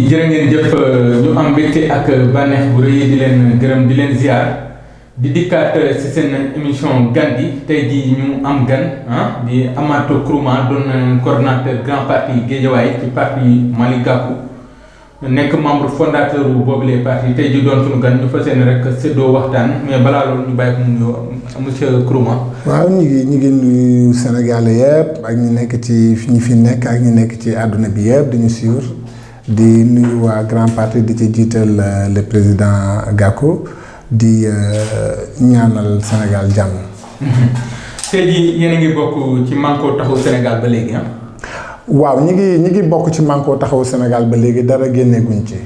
jërë ngeen jëf ñu am mbégte ak bànneex bu rëy di leen gërëm di leen ziar di dikkaat ci seen émission gan gi tey jii ñu am gan ah di Amath Kourouma doon coordonnateur grand parti Guédiawaye ci parti Malick Gakou nekk membre fondateur bu boobule parti tey jii doon suñu gan ñu fas yéene rek séddoo waxtaan mais balaa loolu ñu bàyyi ko mu nuyoo monsieur Kourouma. waaw ñu ngi ñu ngi nuyu Sénégal yëpp ak ñu nekk ci ñi fi nekk ak ñu nekk ci àdduna bi yëpp di ñu suivre di nuyu waa grand parti di ci jiital le président Gakou di ñaanal Sénégal jàmm. tey jii yéen a ngi bokk ci Manko Taxawu Sénégal ba léegi ah. waaw ñi ngi ñi ngi bokk ci Manko Taxawu Sénégal ba léegi dara génneeguñ ci.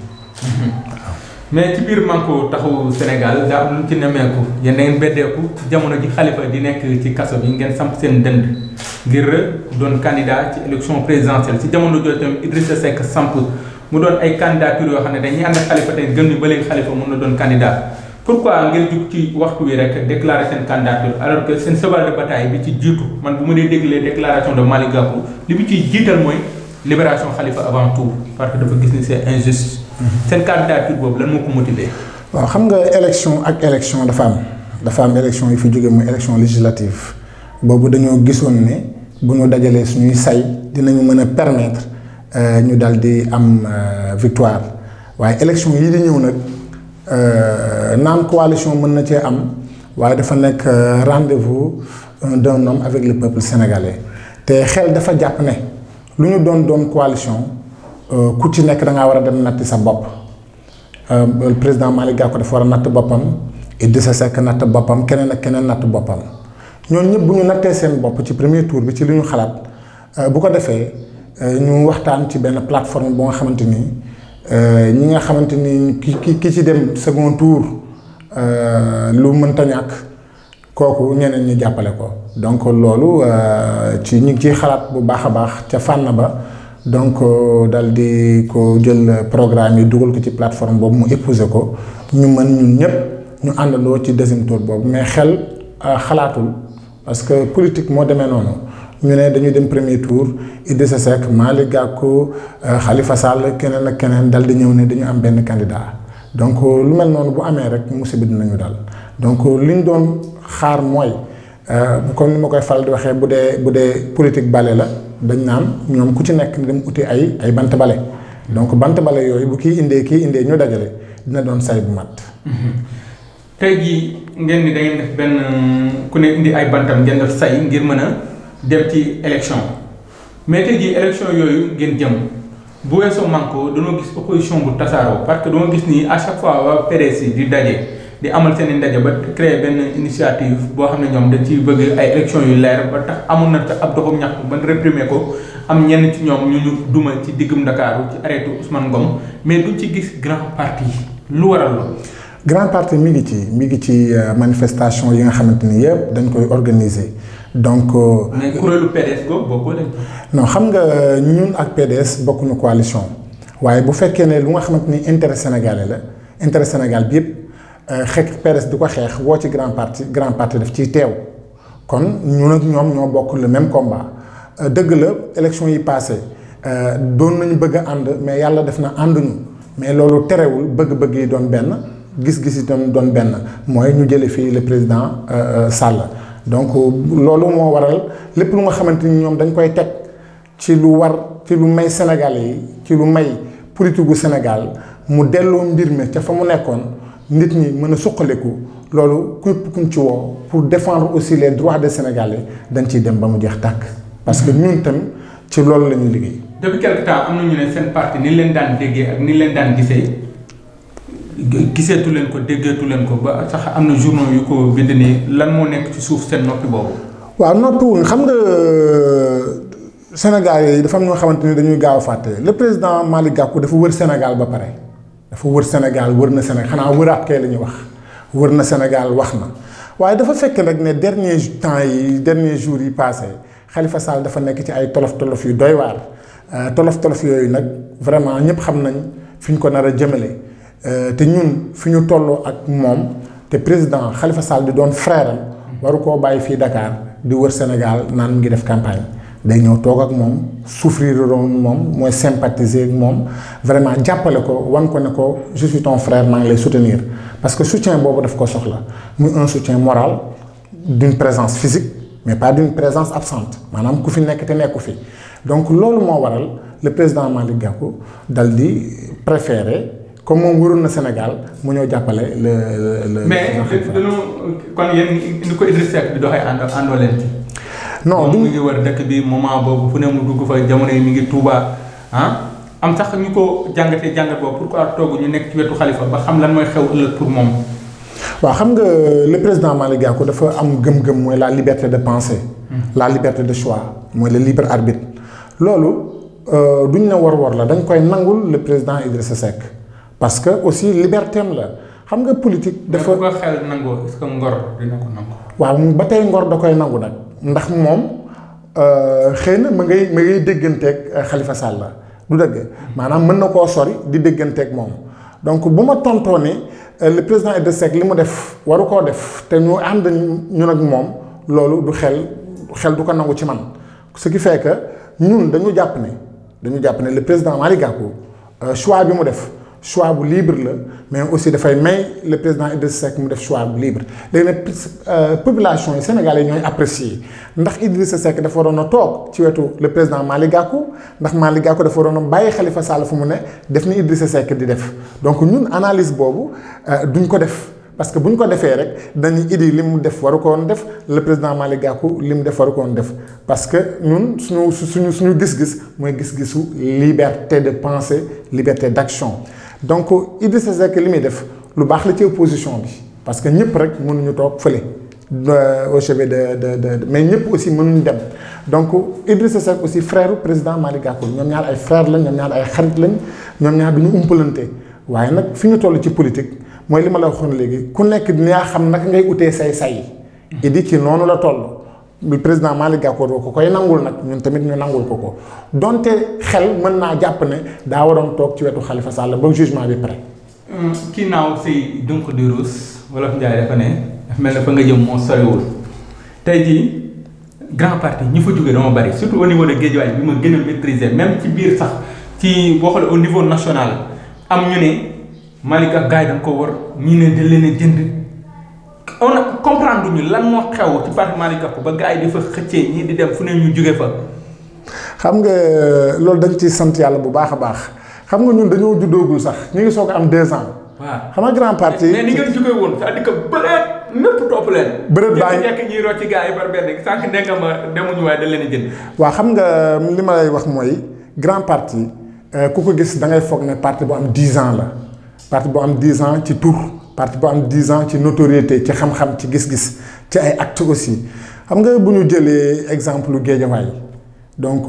mais ci biir Manko Taxawu Sénégal daa am lu ci nemmeeku yéen da ngeen beddeeku ci jamono ji xalifa di nekk ci kaso bi ngeen samp seen dënd ngir doon candidat ci élection présidentielle ci jamono jooju tamit Idrissa Seck samp mu doon ay candidature yoo xam ne dañuy ànd ak xalifa tey gëm ni ba léegi xalifa mën na doon candidat pourquoi ngeen jug ci waxtu wi rek déclarer seen candidature alors que seen cheval de bataille bi ci jiitu man bu ma dee déglee déclaration de Malick Gakou li mu ciy jiital mooy libération xalifa avant tout parce que dafa gis ni c'est injuste. seen candidature boobu lan moo ko motiver. waaw xam nga élection ak élection dafa am dafa am élection yi fi jóge muy élection législative boobu dañoo gisoon ne bu ñu dajalee suñuy say dinañu mën a permettre ñu dal di am victoire waaye élection yi di ñëw nag naan coalition mën na cee am waaye dafa nekk rendez-vous d'un homme avec le peuple sénégalais te xel dafa jàpp ne lu ñu doon doon coalition ku ci nekk da ngaa war a dem natti sa bopp le président Malick Gakou dafa war a natt boppam Idrissa Seck natt boppam keneen ak keneen natt boppam ñooñu ñëpp bu ñu nattee seen bopp ci premier tour bi ci li ñu xalaat bu ko defee ñu waxtaan ci benn plateforme bu nga xamante ni ñi nga xamante ni ki ki ki ci dem second tour lu mënta ñàkk kooku ñeneen ñi jàppale ko donc loolu ci ñu ngi ciy xalaat bu baax a baax ca fànn ba donc dal di ko jël programme yi dugal ko ci plateforme boobu mu épouser ko ñu mën ñun ñëpp ñu àndandoo ci deuxième tour boobu mais xel xalaatul parce que politique moo demee noonu ñu ne dañuy dem premier tour Idrissa Seck Malick Gakou Khalifa Sall keneen ak keneen dal di ñëw ne dañu am benn candidat donc lu mel noonu bu amee rek musiba dinañu dal donc li ñu doon xaar mooy comme ni ma koy faral di waxee bu dee bu dee politique bale la dañ naan ñoom ku ci nekk dem uti ay ay bant bale donc bant bale yooyu bu kii indee kii indee ñu dajale dina doon say bu mat. tey jii ngeen ni da ngeen def benn ku ne indi ay bantam ngeen def say ngir mën a dem ci élection mais tey jii élection yooyu ngeen jëm bu weesoo Manko dañoo gis opposition bu tasaaroo parce que dañoo gis ni à chaque fois waa PDS yi di daje di amal seen i ndaje ba créer benn initiative boo xam ne ñoom dañ ciy bëgg ay élection yu leer ba tax amoon na ab doxum ñaxtu ban réprimer ko am ñenn ci ñoom ñu ñu duma ci diggum Ndakaaru ci arrêté Ousmane Ngom mais duñ ci gis grand parti lu waral loolu. grand parti mi ngi ci mi ngi ci manifestation yi nga xamante ni yëpp dañ koy organiser donc. mais kuréelu PDS ko bokkoo leen. non xam nga ñun ak PDS bokkuñu coalition waaye bu fekkee ne lu nga xamante ni intérêt sénégalais la intérêt Sénégal bi yëpp xeex PDS di ko xeex woo ci grand parti grand parti daf ciy teew kon ñun ak ñoom ñoo bokk le même combat dëgg la élection yi passé doon nañu bëgg a ànd mais yàlla def na ànduñu mais loolu terewul bëgg-bëgg yi doon benn. gis-gis itam doon benn mooy ñu jële fii le président Sall donc loolu moo waral lépp lu nga xamante ni ñoom dañ koy teg ci lu war ci lu may Sénégalais yi ci lu may politique gu Sénégal mu delloo mbir mi ca fa mu nekkoon nit ñi mën a suqaliku loolu képp kuñ ci woo pour défendre aussi les droits des Sénégalais dañ ciy dem ba mu jeex tàkk parce que ñun tam ci loolu la ñuy liggéey. depuis quelque temps am na ñu ne seen parti ni leen daan déggee ak ni leen daan gisee. giseetu leen ko déggeetu leen ko ba sax am na journaux yu ko bind nii lan moo nekk ci suuf seen noppi boobu. waaw noppiwuñ xam nga Sénégal yi dafa am ñoo xamante ni dañuy gaaw a fàtte le président Malick Gakou dafa wër Sénégal ba pare dafa wër Sénégal wër na Sénégal xanaa wëraat kay la ñuy wax wër na Sénégal wax na waaye dafa fekk nag ne dernier temps yi dernier jours yi passé Khalifa Sall dafa nekk ci ay tolof tolof yu doy waar tolof tolof yooyu nag vraiment ñëpp xam nañ fi ñu ko nar a jëmale. te ñun fi ñu tolloo ak moom te président Khalifa Sall di doon frère am waru koo bàyyi fii Dakar di wër Sénégal naan mu ngi def campagne day ñëw toog ak moom souffrir doon moom mooy sympathiser ak moom vraiment jàppale ko wan ko ne ko je suis ton frère maa ngi lay soutenir parce que soutien boobu daf ko soxla muy un soutien moral d'une présence physique mais pas d'une présence absente maanaam ku fi nekk te nekku fi donc loolu moo waral le président Malick Gakou dal di préférer comme moom waroon na Sénégal mu ñëw jàppale le le. mais dañoo kon yéen ni ko Idriss Seck di doxee ànd àndoo leen ci. non moom mi ngi wër dëkk bi moment boobu fu ne mu dugg fa jamono yi mi ngi Touba ah am sax ñu ko jàngatee jàngat boobu pourquoi toogu ñu nekk ci wetu xalifa ba xam lan mooy xew ëllëg pour moom. waaw xam nga le président Malick Gakou dafa am gëm-gëm mooy la liberté de penser. la liberté de choix mooy le libre arbitre. loolu duñ ne war-war la dañ koy nangul le président Idrissa Seck parce que aussi liberté am la xam nga politique. dafa ko xel nangoo est-ce que ngor dina ko nangu. waaw ba tey ngor da koy nangu nag ndax moom xëy na ma ngay ma ngay dégganteeg Khalifa Sall la du dëgg maanaam mën na koo sori di dégganteeg moom donc bu ma tontoo ne le président Idrissa Seck li mu def waru koo def te ñu ànd ñun ak moom loolu du xel xel du ko nangu ci man ce qui fait que ñun dañu jàpp ne dañu jàpp ne le président Malick Gakou choix bi mu def choix bu libre la mais aussi dafay may le président Idrissa Seck mu def choix bu libre léegi nag population yi sénégalais ñooy apprécier ndax Idrissa Seck dafa waroon a toog ci wetu le président Malick Gakou ndax Malick Gakou dafa waroon a bàyyi Khalifa Sall fu mu ne def ni Idrissa Seck di def donc ñun analyse boobu duñ ko def parce que bu ñu ko defee rek dañuy idi li mu def waru ko woon def le président Malick Gakou li mu def waru ko woon def parce que ñun suñu suñu suñu gis-gis mooy gis-gisu liberté de pensée liberté d'action donc Idrissa Seck li muy def lu baax la ci opposition bi parce que ñëpp rek mënuñu toog fële au chevet de de de mais ñëpp aussi mënuñu dem donc Idrissa Seck aussi frère président Malick Gakou ñoom ñaar ay frère lañ ñoom ñaar ay xarit lañ ñoom ñaar duñu umpalante waaye nag fi ñu toll ci politique mooy li ma la waxoon léegi ku nekk dinaa xam naka ngay utee say say idi ci noonu la toll le président Malick Gakou doo ko koy nangul nag ñun tamit ñu nangul ko ko donte xel mën naa jàpp ne daa waroon toog ci wetu Khalifa Sall ba jugement bi pare. kii naaw si donc di ruus wolof Njaay dafa ne dafa mel ne fa nga jëm moo soriwul tey jii grand parti ñi fa jógee dama bari surtout au niveau de Guédiawaye bi ma gën a maîtriser même ci biir sax ci boo xoolee au niveau national am ñu ne. Malick ak gars yi dañ ko war ñii ne da leen a jënd on a comprendre ñu lan moo xew ci parti Malick Gakou ba gars yi di fa xëccee ñii di dem fu ne ñu jóge fa. xam nga loolu dañ ci sant yàlla bu baax a baax xam nga ñun dañoo juddoogul sax ñu ngi soog a am deux ans. waaw xam nga grand parti. mais ni ngeen jógee woon c'est-à-dire que bëreet ñëpp topp leen. bëreet baa ngi nekk ñuy rocci gars yi par benn sànq nee nga ma demuñu waaye da leen a jënd. waaw xam nga li ma lay wax mooy grand parti ku ko gis da ngay foog ne parti bu am dix ans la. parti bu am 10 ans ci tour parti bu am 10 ans ci notoriété ci xam-xam ci gis-gis ci ay actes aussi xam nga bu ñu jëlee exemple Guédiawaye donc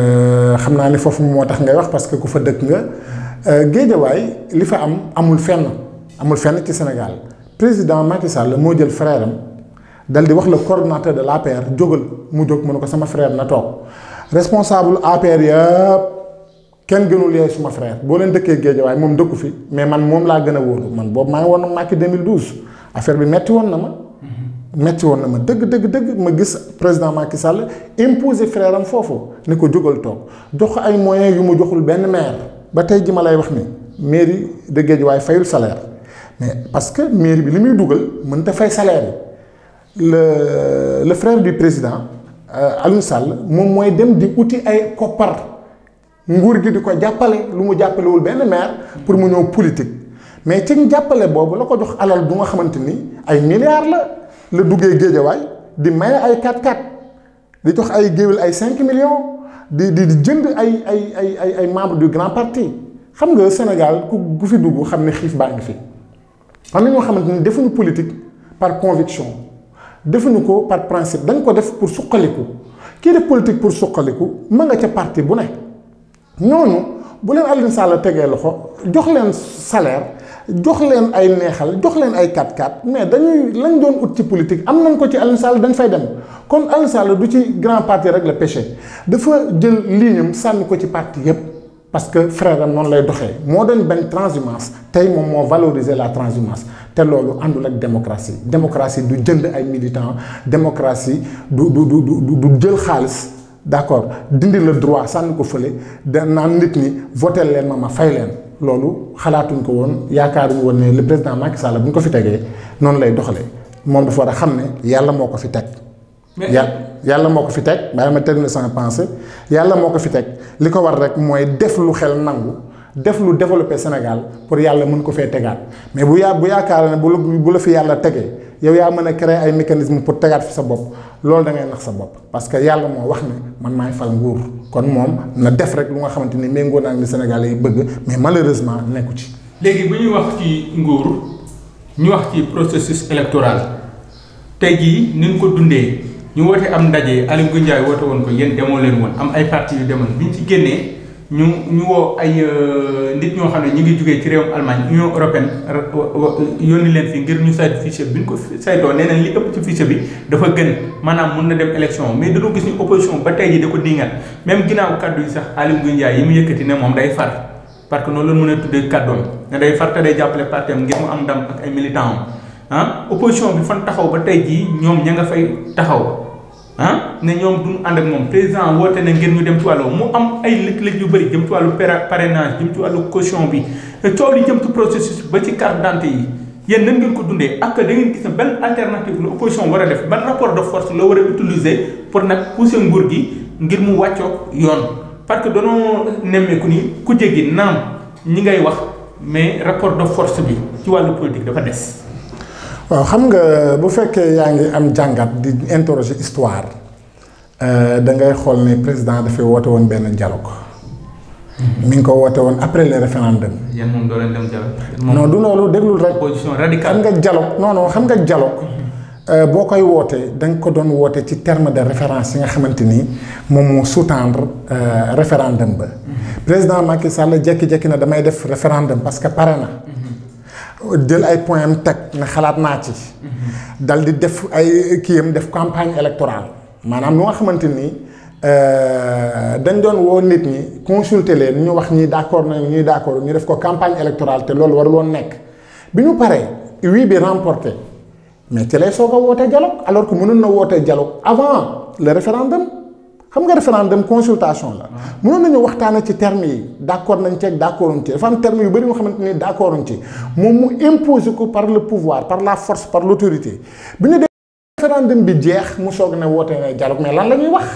xam naa ni foofu moo tax ngay wax parce que ku fa dëkk nga Guédiawaye li fa am amul fenn amul fenn ci Sénégal président Macky Sall moo jël frère am dal di wax le coordonnateur de l'APR jógal mu jóg mu ne ko sama frère na toog responsable APR yëpp. kenn gënul yaay suma frère boo leen dëkkee Guédiawaye moom dëkku fi mais man moom laa gën a wóolu man boobu maa ngi woon Macky 2012 affaire bi metti woon na ma. metti woon na ma dëgg dëgg dëgg ma gis président Macky Sall imposer frère am foofu ne ko jógal toog jox ko ay moyens yu mu joxul benn maire ba tey ji ma lay wax ni mairie de Guédiawaye fayul salaire mais parce que mairie bi li muy dugal mënta fay salaire yi le le frère du président Aliou Sall moom mooy dem di uti ay koppar. nguur gi di ko jàppale lu mu jàppalewul benn maire pour mu ñëw politique mais ci jàppale boobu la ko jox alal bu nga xamante ni ay milliards la la duggee géejawaay di maye ay 4-4 di jox ay géwél ay 5 millions di di di jënd ay ay ay ay ay membres du grand parti xam nga Sénégal ku gu fi dugg xam ne xiif baa ngi fi. am na ñoo xamante ni defuñu politique par conviction defuñu ko par principe dañ ko def pour suqaliku kii def politique pour suqaliku mën nga ca parti bu ne. ñooñu bu leen Aliou Sall tegee loxo jox leen salaire jox leen ay neexal jox leen ay 4-4 mais dañuy lañ doon ut ci politique am nañ ko ci Aliou Sall dañ fay dem kon Aliou Sall du ci grand parti rek la péché dafa jël lignam sànni ko ci parti yépp parce que frère am noonu lay doxee moo doon bañ transhumance tey moom moo valoriser la transhumance te loolu àndul ak démocratie démocratie du jënd ay militants démocratie du du du du du jël xaalis d'accord dindi le droit sànni ko fële da naan nit ñi voté leen ma ma fay leen loolu xalaatuñ ko woon yaakaaruñu woon ne le président Macky Sall bu ñu ko fi tegee noonu lay doxalee moom dafa war a xam ne yàlla moo ko fi teg. yàlla yàlla moo ko fi teg bàyyi ma terminer sama pensée yàlla moo ko fi teg li ko war rek mooy def lu xel nangu def lu développé Sénégal pour yàlla mën ko fee tegaat mais bu yaa bu yaakaar ne bu la bu la fi yàlla tegee yow yaa mën a créer ay mécanisme pour tegaat fi sa bopp loolu da ngay nax sa bopp parce que yàlla moo wax ne man maay fal nguur kon moom na def rek lu nga xamante ni méngoo naa li Sénégalais yi bëgg mais malheureusement nekku ci. léegi bu ñuy wax ci nguur ñu wax ci processus électoral tey jii ni ñu ko dundee. ñu woote am ndaje Aly Ngouille Ndiaye woote woon ko yéen demoo leen woon am ay parti yu demoon bi ñu ci génnee ñu ñu woo ay nit ñoo xam ne ñu ngi jugee ci réewum Allemagne Union européenne yónni leen fi ngir ñu saytu fichier bi ñu ko saytoo nee nañ li ëpp ci fichier bi dafa gën maanaam mun na dem élection mais dañoo gis ni opposition ba tey ji da ko dingat même ginnaaw kaddu yi sax Aly Ngouille Ndiaye yi mu yëkkati ne moom day far parce que noonu la mën a tuddee kàddoom ne day far te day jàppale parti am ngir mu am ndam ak ay militants am ah opposition bi fan taxaw ba tey jii ñoom ña nga fay taxaw ah ne ñoom duñu ànd ak moom président woote na ngir ñu dem ci wàllu mu am ay lëj-lëj yu bëri jëm ci wàllu parrainage jëm ci wàllu caution bi coow li jëm ci processus ba ci carte d'identité yi yéen nan ngeen ko dundee ak da ngeen gis ne benn alternative la opposition war a def ban rapport de force la war a utiliser pour nag pousser nguur gi ngir mu wàccoog yoon parce que danoo nemmeeku ni ku jéggi naam ñi ngay wax mais rapport de force bi ci wàllu politique dafa des. waaw xam nga bu fekkee yaa ngi am jàngat di interroger histoire da ngay xool ne président dafay woote woon benn dialogue mi ngi ko woote woon après le référendum. yéen moom doo leen dem dialogue. non du loolu déglul rek. opposition xam radicale. nga dialogue non non xam nga dialogue boo koy wootee da nga ko doon woote ci terme de référence yi nga xamante ni moom moo sous-tendre référendum ba. président Macky Sall jékki-jékki na damay def référendum parce que pare na. jël ay point am teg ne xalaat naa ci. dal di def ay kiyam def campagne électorale maanaam lu nga xamante ni dañ doon woo nit ñi consulter leen ñu wax ñi d'accord nañu ñuy d'accord ñu def ko campagne électorale te loolu warul woon nekk bi ñu paree oui bi remporté mais ci lay soog a woote dialogue alors que mënoon na woote dialogue avant le référendum xam nga référendum consultation la. mënoon nañu waxtaanee ci termes yi d'accord nañ ci ak d'accorduñ ci dafa am termes yu bari yoo xamante ni d'accorduñ ci moom mu imposer ko par le pouvoir par la force par l'autorité bi ñu def référendum bi jeex mu soog ne woote na dialogue mais lan la ñuy wax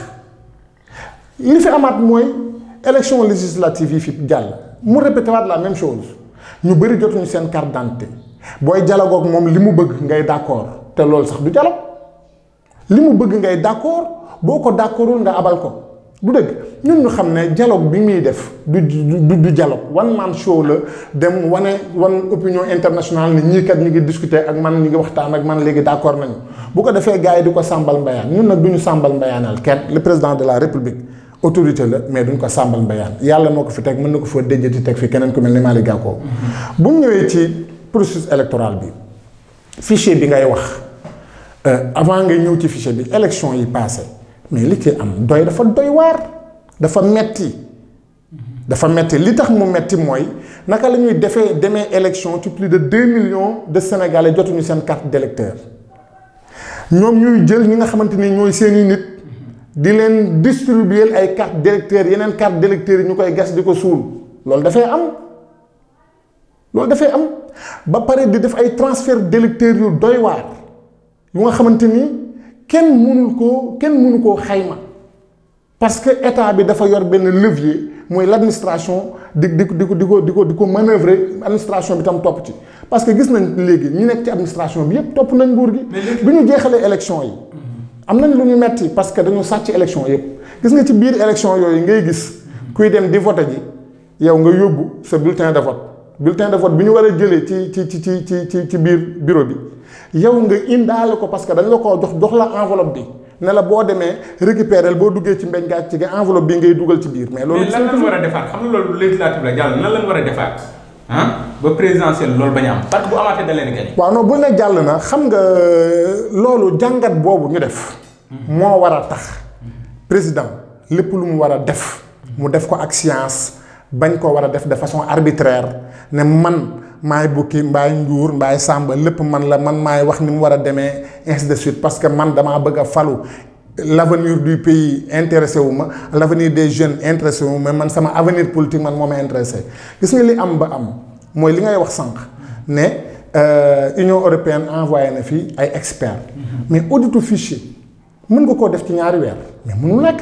li fi amaat mooy élection législative yi fi jàll mu répété waat la même chose ñu bari jotuñu seen carte d'identité booy dialogue ak moom li mu bëgg ngay d'accord te loolu sax du dialogue li mu bëgg ngay d'accord boo ko d'accordul nga abal ko du dëgg ñun ñu xam ne dialogue bi muy def du du du dialogue one man show la dem wane wan opinion internationale ni ñii kat ñu ngi discuter ak man ñu ngi waxtaan ak man léegi d'accord nañu bu ko defee gars yi di ko sàmbal mbayaan ñun nag du ñu sàmbal mbayaanal kenn le président de la république autorité la mais duñ ko sàmbal mbayaan yàlla moo ko fi teg mën na ko fa déjati teg fi keneen ku mel ni Malick Gakou bu ñu ñëwee ci processus électoral bi fichier bi ngay wax avant ngay ñëw ci fichier bi élection yi passé mais li ci am doy dafa doy waar dafa metti dafa metti li tax mu metti mooy naka la ñuy defee demee élection ci plus de deux millions de sénégalais jotuñu seen carte d'électeur ñoom ñuy jël ñi nga xamante ni ñooy seeni nit di leen distribuer ay carte d'électeur yeneen carte d'électeur yi ñu koy gas di ko suul loolu dafay am loolu dafay am ba pare di def ay transfert d'électeurs yu doy waar yu nga xamante ni kenn mënul koo kenn mënu koo xayma parce que état bi dafa yor benn levier mooy l'administration di di di ko di ko di ko di ko manœuvrer administration bi tam topp ci parce que gis nañ léegi ñi nekk ci administration bi yépp topp nañ nguur gi. bi ñu jeexalee élection yi. am nañ lu ñu metti parce que dañu sàcc élection yépp gis nga ci biir élection yooyu ngay gis kuy dem di voter ji yow nga yóbbu sa bulletin de vote bulletin de vote bi ñu war a jëlee ci ci ci ci ci ci ci biir bureau bi. yow nga indaale ko parce que dañ la koo jox jox la enveloppe bi ne la boo demee récupérer boo duggee ci mbeñ gàcc ci nga enveloppe bi ngay dugal ci biir mais loolu mais lan lañ war a defaat xam nga loolu législative la jàll nan lañ war a defaat ah ba présidentiel loolu bañ a am parce que bu amaatee da leen gañ waaw non bu ne jàll na xam nga loolu jàngat boobu ñu def moo war a tax président lépp lu mu war a def mu def ko ak science bañ ko war a def de façon arbitraire ne man maay bukki mbaay njuur mbaay sàmba lépp man la man maay wax ni mu war a demee ainsi de suite parce que man damaa bëgg a falu l'avenir du pays intéressé wu ma l'avenir des jeunes intéressé wu ma man sama avenir politique man moo ma intéressé gis nga li am ba am mooy li ngay wax sànq ne Union européenne envoyé na fi ay experts mais auditu fichier mën nga koo def ci ñaari weer mais mënul nekk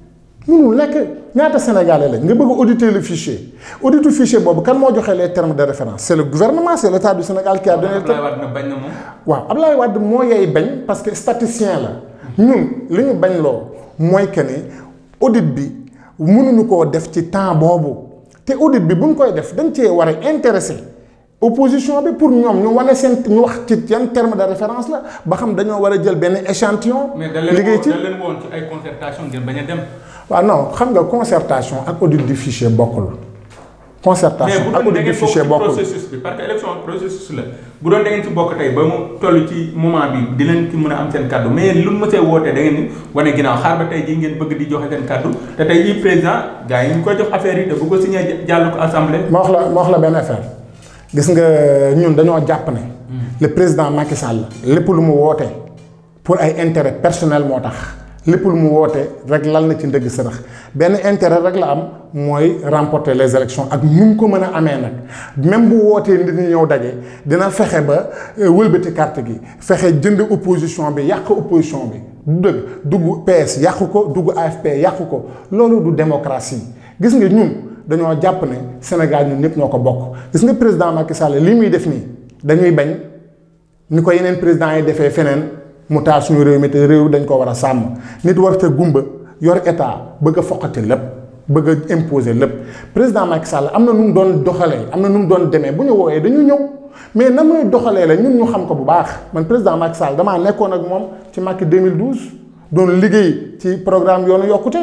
mënul nekk ñaata sénégalais lañ nga bëgg a auditer le fichier auditu fichier boobu kan moo joxe les termes de référence c'est le gouvernement c'est l'état du Sénégal qui a donné Abdoulaye Wade na bañ na moom. waaw Abdoulaye Wade moo yey bañ parce que statisticien la ñun li ñu bañ loo mooy que ni audit bi mënuñu koo def ci temps boobu te audit bi buñ koy def dañ cee war a intéressé opposition bi pour ñoom ñu wane seen ñu wax ci yan terme de référence la ba xam dañoo war a jël benn échantillon. mais da leen liggéey ci da leen woon ci ay concertation ngeen bañ a dem. waaw non xam nga concertation ak audit du fichier bokkul. mais concertation bu ak doon da audit du ngeen bokk fichier ci bokkul. processus bi parce que élection processus la bu doon da ngeen ci bokk tey ba mu toll ci moment bi di leen ci mën a am seen kaddu mais lu mu mësee wootee da ngeen ni wane ginnaaw xaar ba tey jii ngeen bëgg di joxe seen kaddu te tey jii président gars yi ñu koy jox affaire yi te bu ko signé jàll ko assemblée. ma wax la ma wax la benn affaire gis nga ñun dañoo jàpp ne. le président Macky Sall lépp lu mu woote pour ay intérêt personnel moo tax lépp lu mu woote rek lal na ci ndëgg sërëx benn intérêt rek la am mooy remporter les élections ak nu mu ko mën a amee nag même bu wootee nit ñi ñëw daje dina fexe ba euh, wëlbati carte gi fexe jënd opposition bi yàq opposition bi du dëgg dugg PS yàqu ko dugg AFP yàqu ko loolu du démocratie gis nga ñun dañoo jàpp ne Sénégal ñun ñëpp ñoo ko bokk gis nga président Macky Sall li muy def nii dañuy bañ ni ko yeneen président yi defee feneen mu taal suñu réew mi te réew dañ ko war a sàmm nit war te gumba yor état bëgg a foqati lépp bëgg a imposer lépp président Macky Sall am na nu mu doon doxalee am na nu mu doon demee bu ñu woowee dañu ñëw mais na muy doxalee la ñun ñu xam ko bu baax man président Macky Sall damaa nekkoon ak moom ci Macky 2012 doon liggéey ci programme yoonu yokkute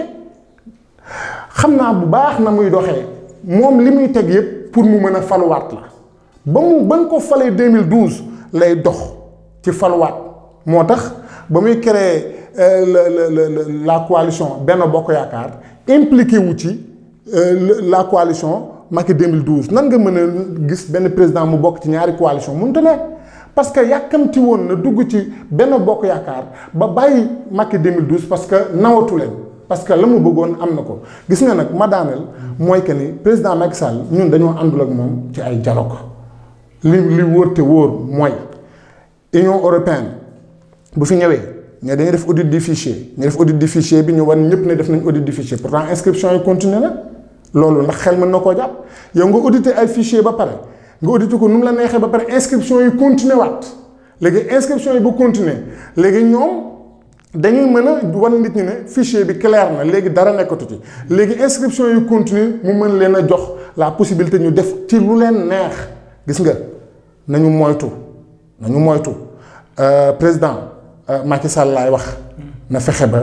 xam naa bu baax na muy doxee moom li muy teg yëpp pour mu mën a faluwaat la ba mu ba nga ko falee 2012 lay dox ci faluwaat moo tax ba muy créer euh, la la la la coalition Benno Bokk Yaakaar impliqué wu ci euh, la coalition Macky 2012 nan nga mën a gis benn président mu bokk ci ñaari coalition mënut a ne parce que yàkkamti woon na dugg ci Benno Bokk Yaakaar ba bàyyi Macky 2012 parce que nawatu leen parce que la mu bëggoon am na ko gis nga nag ma daaneel mooy que ni président Macky Sall ñun dañoo àndul ak moom ci ay dialogue li li wóor te wóor mooy Union européenne bu fi ñëwee ne dañuy def audit du fichier ñu def audit du fichier bi ñu wan ñëpp ne def nañ audit du fichier pourtant inscription yi continué na loolu ndax xel mën na koo jàpp yow nga audité ay fichier ba pare nga audité ko nu mu la neexee ba pare inscription yi continué waat léegi inscription yi bu continué léegi ñoom dañuy mën a wan nit ñi ne fichier bi clair na léegi dara nekkatu ci léegi inscription yi continue mu mën leen a jox la possibilité ñu def ci lu leen neex gis nga nañu moytu nañu moytu Euh, président euh, Macky Sall laay wax na fexe ba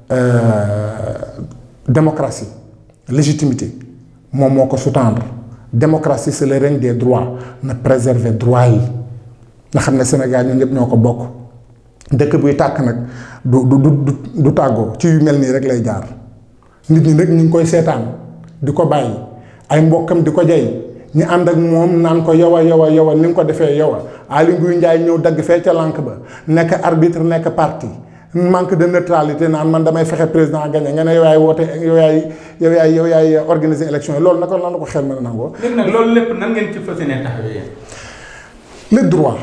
euh, démocratie légitimité moom moo ko sous-tendre démocratie c'est le règne des droits na préserver droit yi nga xam ne Sénégal ñun ñëpp ñoo ko bokk dëkk buy tàkk nag du du du du tàggoo ci yu mel nii rek lay jaar nit ñi nag ñu ngi koy seetaan di ko bàyyi ay mbokkam di ko jay ñu ànd ak moom naan ko yow a yow a yow a ni nga ko defee yow a Aly Ngouille Ndiaye ñëw dagg fee ca lànk ba nekk arbitre nekk parti manque de neutralité naan man damay fexe président gagné nga ne yow yaay woote yow yaay yow yaay yow yaay organiser élection yi loolu naka lan la ko xel mën a nangoo. léegi nag loolu lépp nan ngeen ci fas yéene taxawee yéen. le droit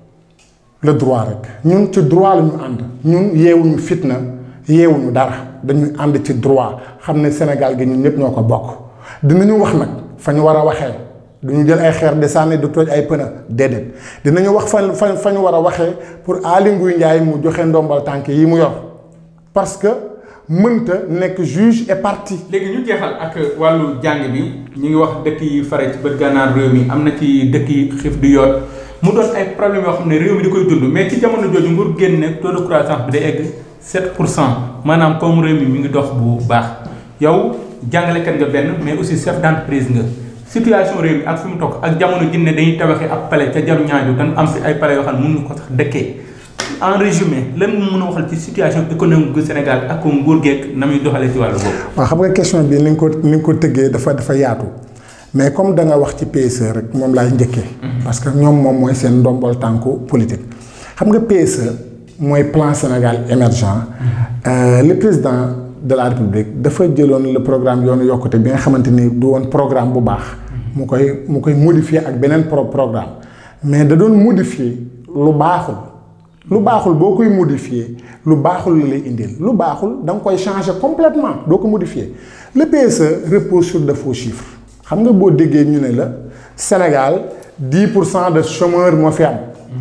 le droit rek ñun ci droit la ñu ànd ñun yeewuñu fitna yeewuñu dara dañuy ànd ci droit xam ne Sénégal gi ñun ñëpp ñoo ko bokk dinañu wax nag fa ñu war a waxee. duñu jël ay xeer di sànni du toj ay pëna déedéet dinañu wax fa fa fa ñu war a waxee pour Aly Ngouille Ndiaye mu joxe ndombal tànk yi mu yor parce que mënta nekk juge et partie. léegi ñu jeexal ak wàllu jàng bi ñu ngi wax dëkk yi fare ci bët gànnaar réew mi am na ci dëkk yi xiif di yoot mu doon ay problème yoo xam ne réew mi di koy dund mais ci jamono jooju nguur génne taux de croissance bi day egg 7 pour cent maanaam comme réew mi mi ngi dox bu baax yow jàngalekat nga benn mais aussi chef d'entreprise nga. situation réew mi ak fi mu toog ak jamono jinne dañuy tabaxee ab palais ca jaru ñaaju dañ am fi ay palais yoo xam ne mënuñu ko sax dëkkee en résumé lan nga mën a waxal ci situation économique gu Sénégal ak ko nguur geeg na muy doxalee ci wàllu boobu. waaw xam nga question bi ni nga ko ni nga ko tëggee dafa dafa yaatu mais comme da nga wax ci PSE rek moom laay njëkkee. parce que ñoom moom mooy seen ndombol tànku politique. xam nga PSE mooy plan Sénégal émergent le président de la République dafa jëloon le programme yoonu yokkute bi nga xamante ni du woon programme bu baax mu koy mu koy modifier ak beneen pro programme mais da doon modifier lu baaxul lu baaxul boo koy modifier lu baaxul la lay indil lu baaxul da nga koy changer complètement doo ko modifier le PSE repose sur de faux chiffres xam nga boo déggee ñu ne la Sénégal 10 pour cent de chômeurs moo fi am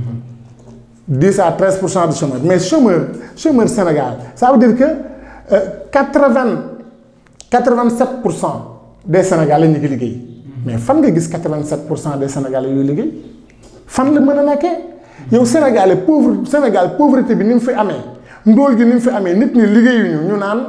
10 à 13 pour cent de chômeurs mais chômeur chômeur Sénégal ça veut dire que 80 87 pour cent des Sénégalais ñu ngi liggéey mais fan nga gis 87 pour cent des Sénégalais yuy liggéey fan la mën a nekkee yow Sénégalais pauvre Sénégal pauvreté bi ni mu fi amee ndóol gi ni mu fi amee nit ñi liggéeyuñu ñu naan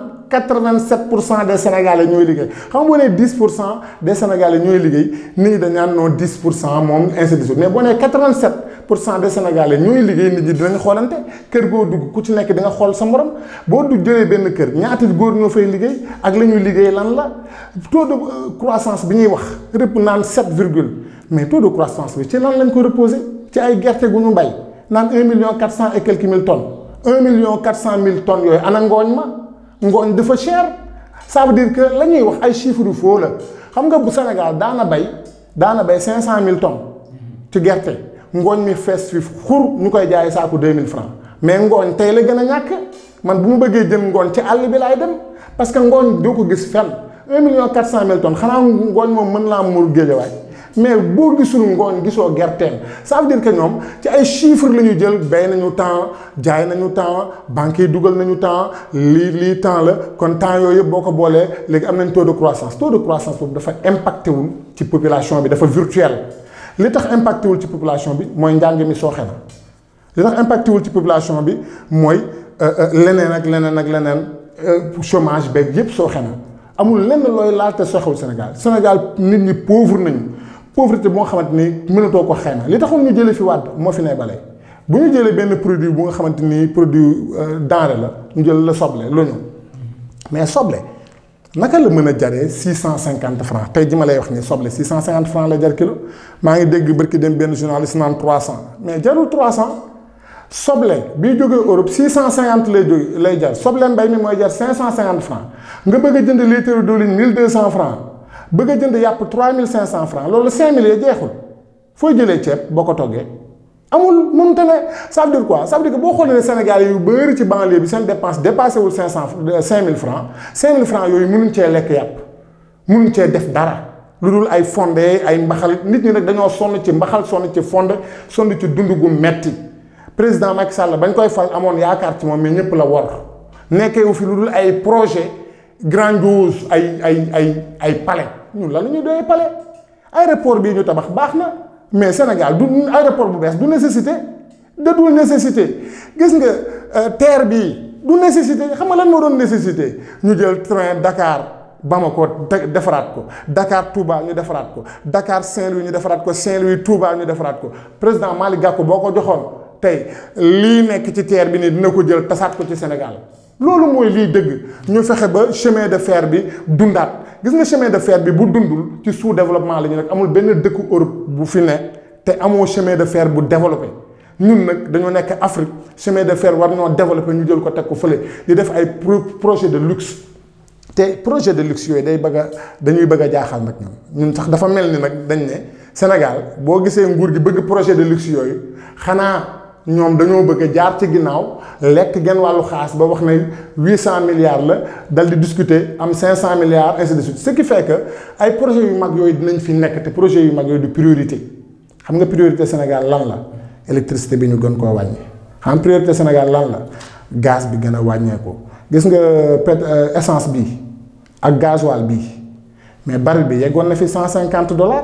87 pour cent des Sénégalais ñooy liggéey xam nga boo nee 10 pour cent des Sénégalais ñooy liggéey nit ñi dañ naan non 10 pour cent moom ainsi de suite mais boo nee 87 pour cent des Sénégalais ñooy liggéey nit ñi dinañ xoolante kër goo dugg ku ci nekk di nga xool sa morom boo du jëlee benn kër ñaata góor ñoo fay liggéey ak la ñuy liggéey lan la taux de croissance bi ñuy wax rëpp naan 7 virgule mais taux de croissance bi ci lan lañ ko reposé ci ay gerte gu ñu bay naan 1 million 400 et quelques mille tonnes 1 million 400 mille tonnes yooyu ana ngooñ ma ngooñ dafa cher ça veut dire que la ñuy wax ay chiffres yu faux la xam nga bu Sénégal daana bay daana bay 500 mille tonnes ci gerte ngooñ mi fees fi xur ñu koy jaayee saako 2000 francs mais ngooñ tey la gën a ñàkk man bu mu bëggee jël ngooñ ci àll bi laay dem parce que ngooñ doo ko gis fenn 1 million 400 mille tonnes xanaa ngooñ moom mën naa muur géejawaay mais boo gisul ngooñ gisoo gerteem ça veut dire que ñoom ci ay chiffres la ñu jël bay nañu temps jaay nañu temps banques yi dugal nañu temps lii lii temps la kon temps yooyu yëpp boo ko boolee léegi am nañ taux de croissance taux de croissance boobu dafa impacté wul ci population bi dafa virtuel li tax impacté wul ci population bi mooy njàng mi sooxe na li tax impacté wul ci population bi mooy leneen ak leneen ak leneen chômage beeg yëpp sooxe na amul lenn looy laal te sooxewul Sénégal Sénégal nit ñi pauvre nañu pauvreté boo xamante ni mënatoo ko xayma li taxoon ñu jëlee fi wàdd moo fi ne bale bu ñu jëlee benn produit bu nga xamante ni produit denrée la ñu jël la soble l'oignon mais soble naka la mën a jaree six cent cinquante francs tey ji ma lay wax ni soble six cent cinquante francs la jar kilo maa ngi dégg barki dem benn journaliste naan trois cent mais jarul trois cent soble bii jógee Europe six cent cinquante lay jóge lay jar soble mbay mi mooy jar cinq cent cinquante francs nga bëgg a jënd litre diwlin mille deux cent francs bëgg a jënd yàpp 3500 francs loolu 5000 ya jeexul fooy jëlee ceeb boo ko toggee amul mënut a ne ça veut dire quoi ça veut dire que boo xoolee ne Sénégal yu bëri ci banlieue bi seen dépense dépassé wul 500 5000 francs 5000 francs yooyu mënuñ cee lekk yàpp mënuñ cee def dara lu dul ay fondé ay mbaxal nit ñi nag dañoo sonn ci mbaxal sonn ci fondé sonn ci dund gu metti président Macky Sall bañ koy fal amoon yaakaar ci moom mais ñëpp la wor nekkee wu fi lu dul ay projet grandiose ay ay ay ay palais ñun la la ñuy doyee palais aéroport bii ñu tabax baax na mais Sénégal du aéroport bu bees du nécessité da dul nécessité gis nga terre bii du nécessité xam nga lan moo doon nécessité ñu jël train Dakar Bamako defaraat ko Dakar Touba ñu defaraat ko Dakar Saint-Louis ñu defaraat ko Saint-Louis Touba ñu defaraat ko président Malick Gakou boo ko joxoon tey lii nekk ci terre bi nii dina ko jël tasaat ko ci Sénégal loolu mooy lii dëgg ñu fexe ba chemin de fer bi dundaat gis nga chemin de fer bi bu dundul ci sous développement la ñu nag amul benn dëkku Europe bu fi ne te amoo chemin de fer bu développé ñun nag dañoo nekk Afrique chemin de fer war ñoo développé ñu jël ko teg ko fële di def ay projet de luxe te projet de luxe yooyu day bëgg a dañuy bëgg a jaaxal nag ñun ñun sax dafa mel ni nag dañ ne Sénégal boo gisee nguur gi bëgg projet de luxe yooyu xanaa ñoom dañoo bëgg a jaar ci ginnaaw lekk genn wàllu xaas ba wax ne huit cent milliards la dal di discuter am cinq cent milliards ainsi de suite ce qui fait que ay projets yu mag yooyu dinañ fi nekk te projets yu mag yooyu du priorité xam nga priorité Sénégal lan la électricité bi ñu gën koo wàññi xam priorité Sénégal lan la gaz bi gën a wàññeeku gis nga pét essence bi ak gasoil bi mais baril bi yeggoon na fi cent cinquante dollars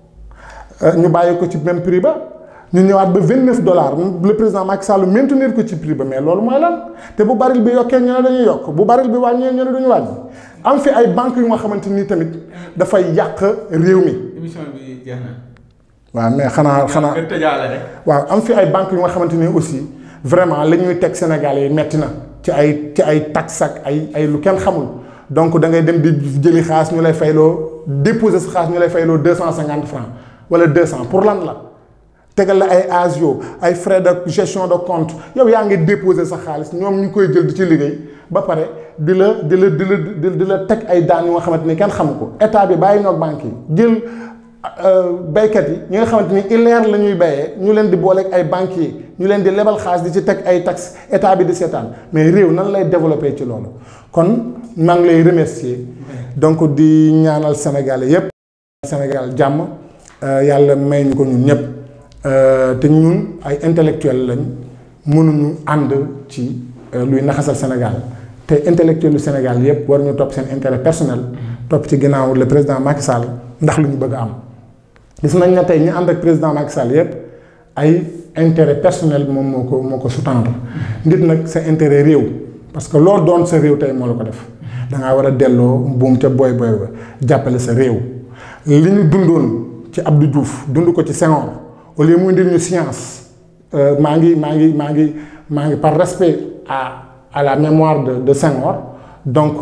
ñu bàyyi ko ci même prix ba. ñu ñëwaat ba vingt neuf dollars le président Macky Sall maintenir ko ci prix ba mais loolu mooy lan te bu baril bi yokkee ñu ne dañuy yokk bu baril bi wàññee ñu ne duñu wàññi am fi ay banques yu nga xamante ni tamit dafay yàq réew mi. émission bi jeex na. waaw mais xanaa xanaa nga tëjaale rek. waaw am fi ay banques yu nga xamante ni aussi vraiment la ñuy teg Sénégal yi metti na ci ay ci ay taxes ak ay ay lu kenn xamul donc da ngay dem di jëli xaas ñu lay fayloo déposer sa xaas ñu lay fayloo deux cent cinquante francs wala deux cent pour lan la. tegal la ay agio ay frais de gestion de compte yow yaa ngi déposer sa xaalis ñoom ñu koy jël di ci liggéey ba pare di la di la di la di la teg ay daan yu nga xamante ni kenn xamu ko état bi bàyyi ñoog banque yi jël baykat yi ñi nga xamante ni ileer la ñuy bayee ñu leen di booleeg ay banquiers ñu leen di lebal xaalis di ci teg ay taxes état bi di seetaan mais réew nan lay développer ci loolu kon maa ngi lay remercier donc di ñaanal Sénégalais yépp Sénégal jàmm yàlla may ñu ko ñun ñëpp te ñun ay intellectuels lañ mënuñu ànd ci luy naxasal Sénégal te intellectuels yu Sénégal yépp war ñu topp seen intérêt personnel topp ci ginnaaw le président Macky Sall ndax lu ñu bëgg a am gis nañ ne tey ñi ànd ak président Macky Sall yépp ay intérêt personnel moom moo ko moo ko sous-tendre nit nag sa intérêt réew parce que loolu doon sa réew tey moo la ko def da ngaa war a delloo buum ca booy booy ba jàppale sa réew li ñu dundoon ci Abdou Diouf dund ko ci Senghor au lieu mu indil ñu science maa ngi maa ngi maa ngi maa ngi par respect à à la mémoire de de Senghor donc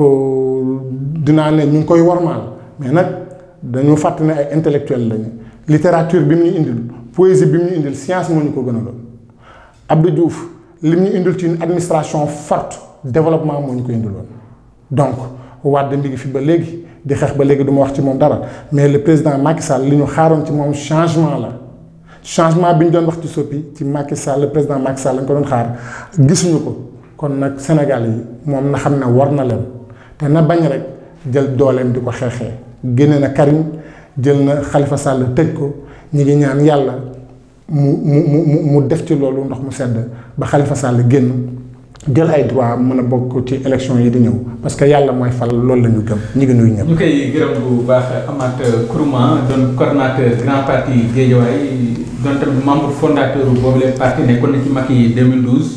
dinaa ne ñu ngi koy wormaal mais nag dañu fàtt ne ay intellectuel lañu littérature bi mu ñu indil poésie bi mu ñu indil science moo ñu ko gënaloon Abdou Diouf li mu ñu indil ci une administration forte développement moo ñu ko indiloon donc Wade mi ngi fi ba léegi di xeex ba léegi du ma wax ci moom dara mais le président Macky Sall li ñu xaaroon ci moom changement la changement bi ñu doon wax ci soppi ci Macky Sall le président Macky Sall lañ ko doon xaar gisuñu ko kon nag Sénégal yi moom na xam ne war na leen te na bañ rek jël dooleem di ko xeexee génne na Karim jël na Khalifa Sall tëj ko ñi ngi ñaan yàlla mu mu mu mu def ci loolu ndox mu sedd ba Khalifa Sall génn jël ay droit mën a bokk ci élection yi di ñëw parce que yàlla mooy fal loolu la ñu gëm ñi ngi nuyu ñëpp. ñu koy gërëm bu baax Amath Kourouma doon coordonnateur grand parti Guédiawaye doon tamit membre fondateur boobu leen parti nekkoon na ci Macky 2012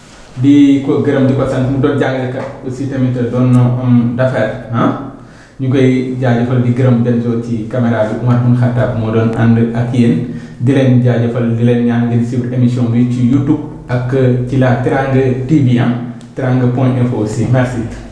di ko gërëm di ko sant mu doon jàngalekat aussi tamit doon homme d'affaires ah ñu koy jaajëfal di gërëm Benzo ci caméra bi Oumar Moune Khattab moo doon ànd ak yéen di leen jaajëfal di leen ñaan ngeen suivre émission bi ci YouTube ak ci la Teranga TV ah teranga point info aussi merci.